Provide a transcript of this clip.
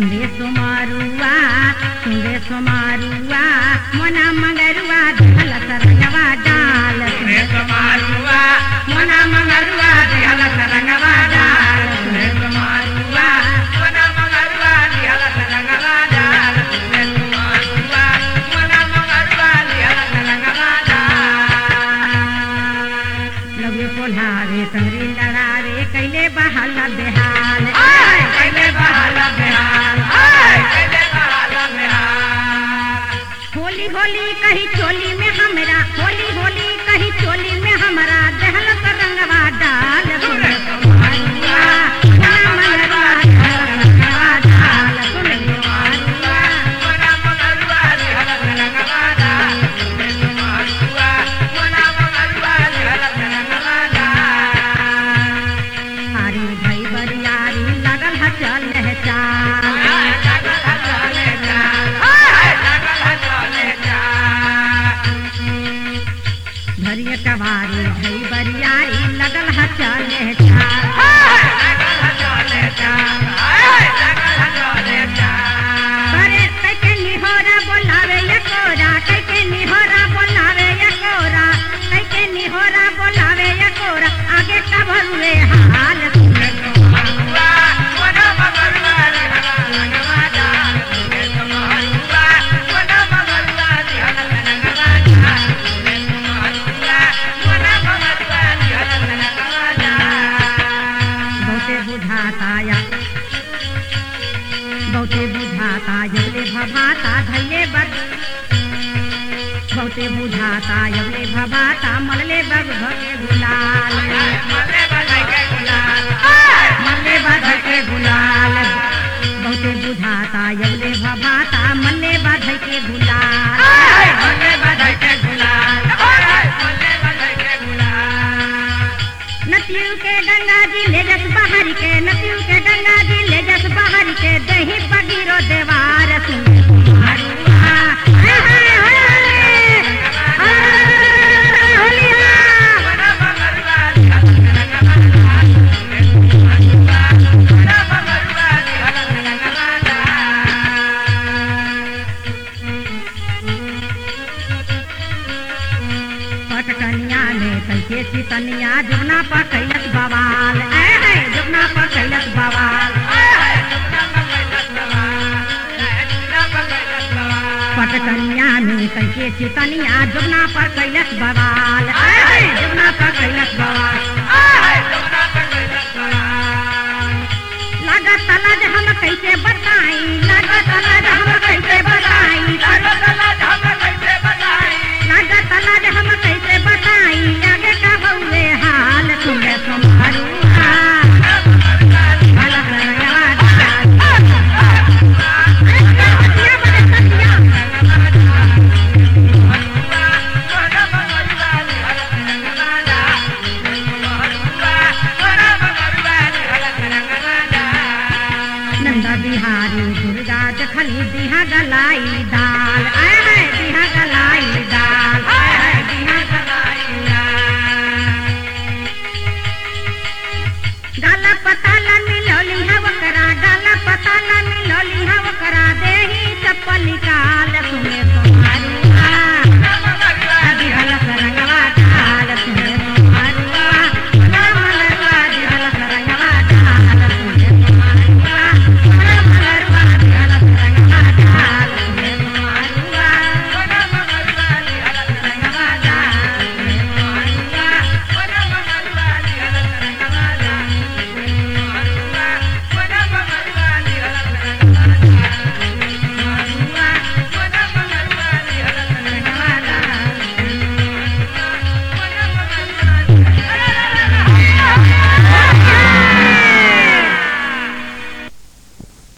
सुंदे सुमारुआ सुंदे सुमारुआ मोना मगरुआ धल सरंगवा डाल सुने समारुआ मोना मंगरुआ दिहल सरंगवा डाल सुने समारुआ मोना मंगरुआ दिहल सरंगवा डाल सुने समारुआ मोना मंगरुआ दिहल सरंगवा डाल लगे पोल्हावे तंगरी लड़ावे कैले बहाल बेहाल आय कैले बहाल बिहार आय कैले बहाल बिहार होली होली कही चोली में हमरा होली होली कही चोली में हमरा दहल रंगवा डाल सुन कुमारुआ, मोना मंगरुआ, दहल रंगवा डाल, सुन कुमारुआ। मोना मंगरुआ दिहल सरंगवा डाल सुने समारुआ मोना मंगरुआ दिहल सरंगवा डाल आरी भई बरियारी लगल ह चल है चाल धरिय कवारी भई बरियारी लगल ह चल है चाल अरे कैके निहोरा बोलावे या कोरा कैके निहोरा बोलावे या कोरा कैके निहोरा बोलावे या कोरा आगे का भरुए हाल सुने बहुते बुझाता या बहुते बुझाता यवले भभाता धैले बर बहुते बुझाता यवले भभाता मलले बग भगे गुलाल मलले बग के गुलाल बहुते बुझाता यवले भभाता मल्ले बग के गुलाल नतियू के गंगा जी ले जस बाहर के नतियू के गंगा जी ले जस बाहर के दही बगीरो देवार सुन कुमारुआ। हाय, हाय, हाय, हाय, होलिया। पटकनिया में कैसे चितनिया जुगना पर कैलस बवाल ऐ है जुगना पर कैलस बवाल पटकनिया में कैसे चितनिया जुगना पर कैलस बवाल ऐ है जुगना पर कैलस बवाल लागत लज हम कैसे बताई लागत लज हम कैसे बताई लागत लज हम कैसे बताई आगे का हुए हाल सुने तुम्हारुआ भला करवा डाल। अरे कटिया बड़े कटिया। नंदा बिहारी दुर्गा जखनी दिहा गलाई दाल आय हाय दिहा गलाई दाल आय हाय दिहा गलाई दाल गाला पताला